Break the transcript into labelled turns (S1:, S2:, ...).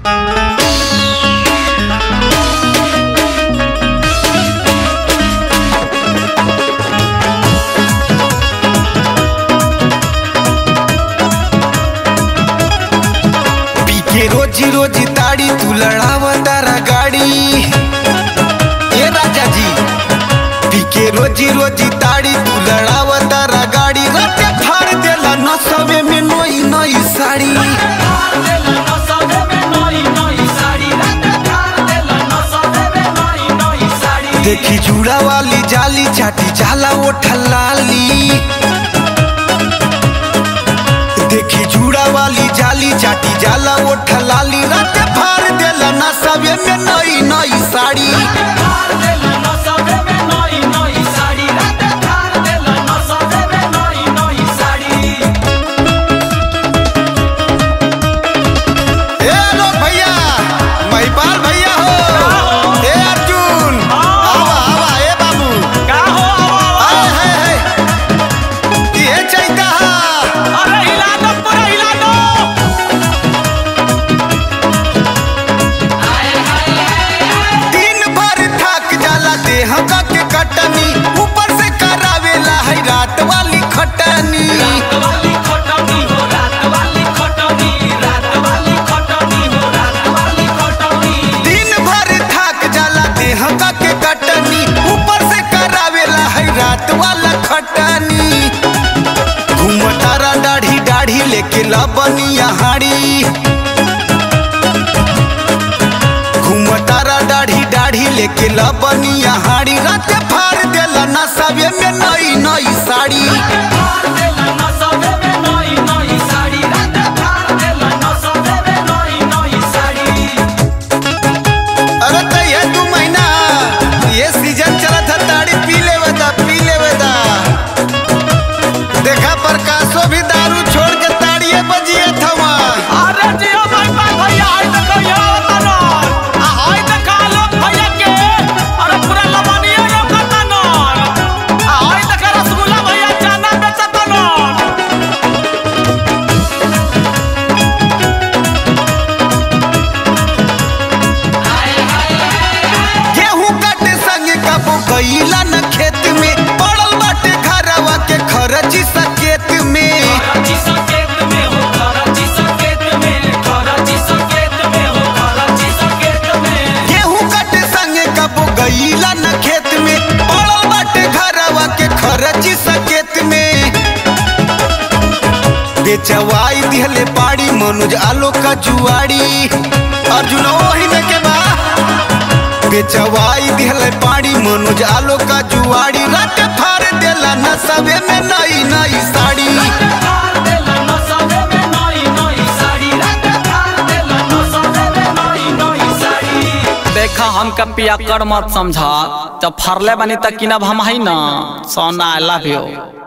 S1: पी के रोजी रोजी ताड़ी तू लड़ाव तारा गाड़ी ए राजा जी पी के रोजी रोजी ताड़ी तू लड़ाव तारा गाड़ी राते फाड़ देला नसवे में नई नई साड़ी देखी जूड़ा वाली जाली चाटी जाला वो ठलाली देखी जूड़ा वाली जाली चाटी जाला वो ठलाली राते फाड़ देला नसवे में नई नई साड़ी ए लोग भैया महिपाल भैया हो ए अर्जुन आवा आवा ए बाबू आए है है ये चैता हा दिन भर थक जाला देह का के कटनी ऊपर से करावेला है रात वाली खटनी दिन भर थक जाला देह का के कटनी ऊपर से करावेला है रात वाला खटनी घूमतारा दाढ़ी दाढ़ी लेके लबनिया हाड़ी घूमतारा दाढ़ी दाढ़ी लेके लबनिया हाड़ी राते फाड़ देला नसबे में नई नई साड़ी अरे तो ये दू महीना ये सीजन चला था ताड़ी पी लेवे दा पी लेवे दा देखा प्रकाशो भी दारू छोड़ के ताड़िए बजिए थवा गेहूं काटे संगे कबो गईला न खेत में पड़ल बाटे घरवा के खरची सकेत में गेहूं काटे संगे कबो गईला न खेत में पड़ल बाटे घरवा के खरची सकेत में बेचवाई दिहले पाड़ी मनुज आलो का जुआड़ी अर्जुन ओही में के बा बेचवाई दिहले पाड़ी मनुज आलो का जुआड़ी रात फाड़ देला नसबे में नई नई साड़ी
S2: देखा हमका पिया कर मत समझा जब फरले बनी तक किनब हम है ना सोना आई लव यू